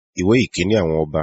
ìwé ìkíní àwọn ọba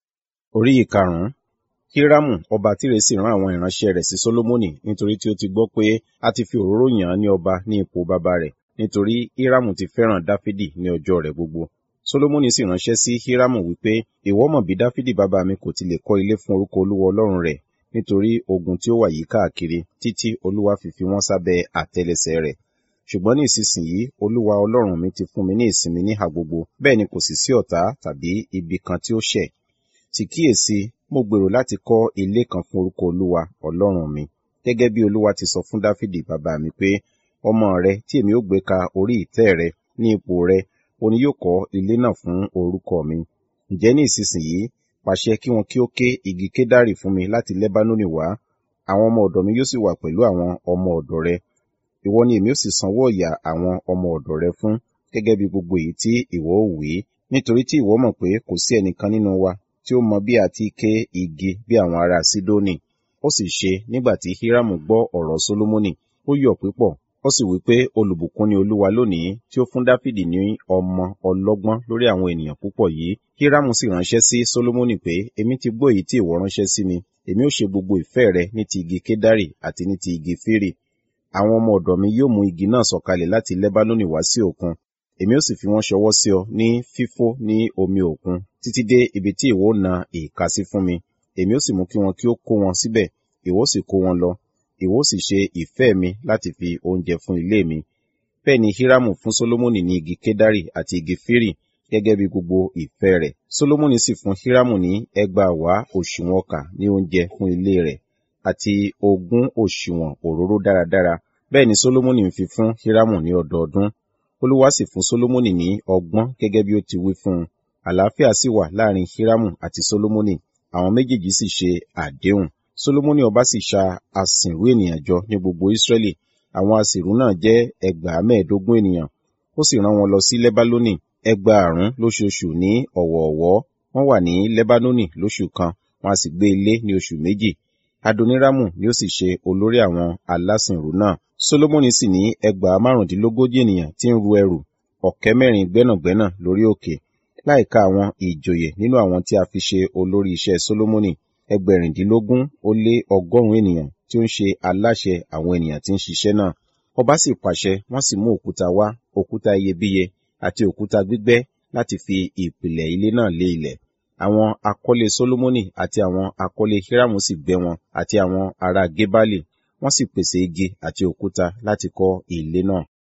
orí ìkarùnún hírámù ọba tírè sì rán àwọn ìránṣẹ́ rẹ̀ sí sólómọ́nì nítorí tí ó ti gbọ́ pé a ti fi òróró yàn án ní ọba ní ipò baba rẹ̀ nítorí hírámù ti fẹ́ràn dáfídì ní ọjọ́ rẹ̀ gbogbo sólómọ́nì sì ránṣẹ́ sí hírámù wípé ìwọ mọ̀ bí dáfídì bàbá mi kò ti lè kọ́ ilé fún orúkọ olúwa ọlọ́run rẹ̀ nítorí ogun tí ó wà yí káàkiri títí olúwa fi fi wọ́n sábẹ́ àtẹ́lẹsẹ̀ rẹ̀ ṣùgbọ́n ní ìsinsìnyí olúwa ọlọ́run mi ti fún mi ní ìsinmi níhà gbogbo bẹ́ẹ̀ ni kò sì sí ọ̀tá tàbí ibi kan tí ó ṣẹ̀ sì kíyèsí mo gbèrò láti kọ́ ilé kan fún orúkọ olúwa ọlọ́run mi gẹ́gẹ́ bí olúwa ti sọ fún dáfídì bàbá mi pé ọmọ rẹ tí èmi ó gbé ka orí ìtẹ́ rẹ ní ipò rẹ òun ni yóò kọ́ ilé náà fún orúkọ mi ǹjẹ́ ní ìsinsìnyí pàṣẹ kí wọn kí ó ké igi kédárì fún mi láti lẹ́bánónì wá àwọn ọmọ ọ̀dọ̀ mi yóò sì wà pẹ̀lú àwọn ọmọ ọ̀dọ̀ rẹ ìwọ ni èmi ó sì sanwó ọ̀yà àwọn ọmọ ọ̀dọ̀ rẹ fún gẹ́gẹ́ bí gbogbo èyí tí ìwọ ó wí nítorí tí ìwọ mọ̀ pé kò sí ẹnìkan nínú wa tí ó mọ bí a ti ké igi bí àwọn ará sídónì ó sì ṣe nígbà tí hírámù gbọ́ ọ̀rọ̀ sólómọ́nì ó yọ̀ púpọ̀ ó sì wí pé olùbùkún ni olúwa lónìí tí ó fún dáfídì ní ọmọ ọlọ́gbọ́n lórí àwọn ènìyàn púpọ̀ yìí hírámù sì ránṣẹ́ sí sólómọ́nì pé èmi ti gbọ́ èyí tí ìwọ ránṣẹ́ sí mi èmi ó ṣe gbogbo ìfẹ́ rẹ ní ti igi kédárì àti ní ti igi fírì àwọn ọmọ ọ̀dọ̀ mi yóò mú igi náà sọ̀kalẹ̀ láti lẹ́bánónì wá sí òkun èmi ó sì fi wọ́n ṣọwọ́ sí ọ ní fífó ní omi òkun títí dé ibi tí ìwọ na ìka sí fún mi èmi ó sì mú kí wọn kí ó kó wọn síbẹ̀ ìwọ sì kó wọn lọ ìwọ sì ṣe ìfẹ́ mi láti fi oúnjẹ fún ilé mi bẹ́ẹ̀ ni hírámù fún sólómọ́nì ní igi kédárì àti igi fírì gẹ́gẹ́ bí gbogbo ìfẹ́ rẹ̀ sólómọ́nì sì fún hírámù ní ẹgbàá wá òṣùwọ̀n ọkà ní oúnjẹ fún ilé rẹ̀ àti ogún òṣùwọ̀n òróró dáradára bẹ́ẹ̀ ni sólómọ́nì ń fi fún hírámù ní ọdọọdún olúwa sì fún sólómọ́nì ní ọgbọ́n gẹ́gẹ́ bí ó ti wí fún un àlàáfíà sì wà láàrin hírámù àti sólómọ́nì àwọn méjèèjì sì ṣe àdéhùn sólómọ́nì ọba sì ṣa asìnrú ènìyàn jọ ní gbogbo ísírẹ́lì àwọn asìnrú náà jẹ́ ẹgbàá mẹ́ẹ̀ẹ́dógún ènìyàn ó sì rán wọn lọ sí lẹ́bálónì ẹgbàárún lóṣooṣù ní ọ̀wọ̀ọ̀wọ́ wọ́n wà ní lẹ́bánónì lóṣù kan wọn a sì gbé ilé ní oṣù méjì adoniramu ni ó sì ṣe olórí àwọn alásìnrú náà solomoni sì ní ẹgbàá márùndínlógójì ènìyàn tí ń ru ẹrù ọ̀kẹ́ mẹ́rin gbẹ́nàgbẹ́nà lórí òkè láìka àwọn ìjòyè nínú àwọn tí a fi ṣe olórí iṣẹ́ solomoni ẹgbẹ̀rìndínlógún ó lé ọgọ́rùn-ún ènìyàn tí ó ń ṣe aláṣẹ àwọn ènìyàn tí ń ṣiṣẹ́ náà ọba sì pàṣẹ wọ́n sì mú òkúta wá òkúta iyebíye àti òkúta gbígbẹ́ láti fi ìpìlẹ̀ ilé náà lé ilẹ̀ àwọn akọ́lé solomoni àti àwọn akọ́lé hiramu sì gbẹ́ wọn àti àwọn ará gebali wọ́n sì pèsè igi àti òkúta láti kọ́ ilé náà